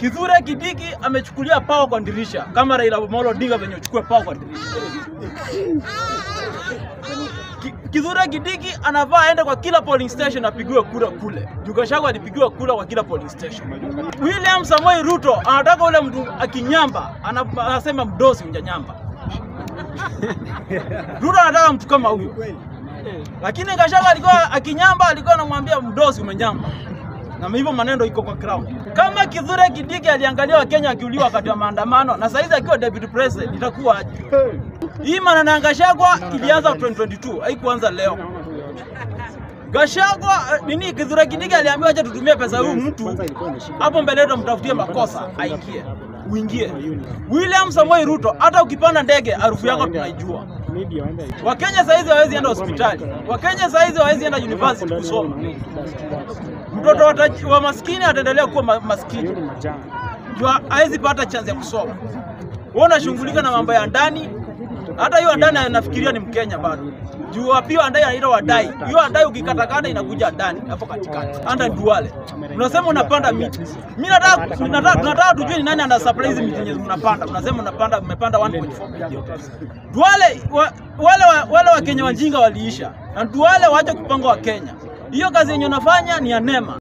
Kithure Kindiki amechukulia power kwa dirisha kama Raila Amolo Odinga venye uchukue power kwa dirisha. Ki- Kithure Kindiki anavaa aende kwa kila polling station apigiwe kura kule. Juu Gachagua alipigiwa kura kwa kila polling station. William Samoei Ruto anataka ule mtu akinyamba ana- anasema mdosi unjanyamba. Ruto anataka mtu kama huyo. Lakini Gachagua alikuwa akinyamba alikuwa anamwambia mdosi umenyamba. Na hivyo maneno iko kwa ground. Kama Kithure Kindiki aliangalia Wakenya akiuliwa wakati wa maandamano na saizi akiwa deputy president itakuwa aje? Hii maneno ya Gachagua ilianza 2022, haikuanza leo. Gachagua eh, nini, Kithure Kindiki aliambiwa acha tutumie pesa huyu mtu hapo mbele yetu, mtafutie makosa aingie, uingie. William Samoei Ruto, hata ukipanda ndege harufu yako tunaijua. Wakenya saizi hawezi enda hospitali, Wakenya saizi hawezi enda university kusoma. Mtoto wa taj- wa maskini ataendelea kuwa ma maskini, juu hawezi pata chance ya kusoma. Wewe unashughulika na mambo ya ndani, hata hiyo ndani anafikiria ni Mkenya bado. Juu pia ndani anaitwa wadai. Hiyo ndai ukikatakata inakuja ndani hapo katikati. Anda duale. Unasema unapanda miti. Mimi nataka nataka tunataka tujue ni nani ana supply hizi miti zenye mnapanda. Unasema unapanda mmepanda 1.4 bilioni. Duale wa, wale wa, wale wa Kenya wajinga waliisha. Na duale waache kupanga wa Kenya. Hiyo kazi yenye unafanya ni ya NEMA.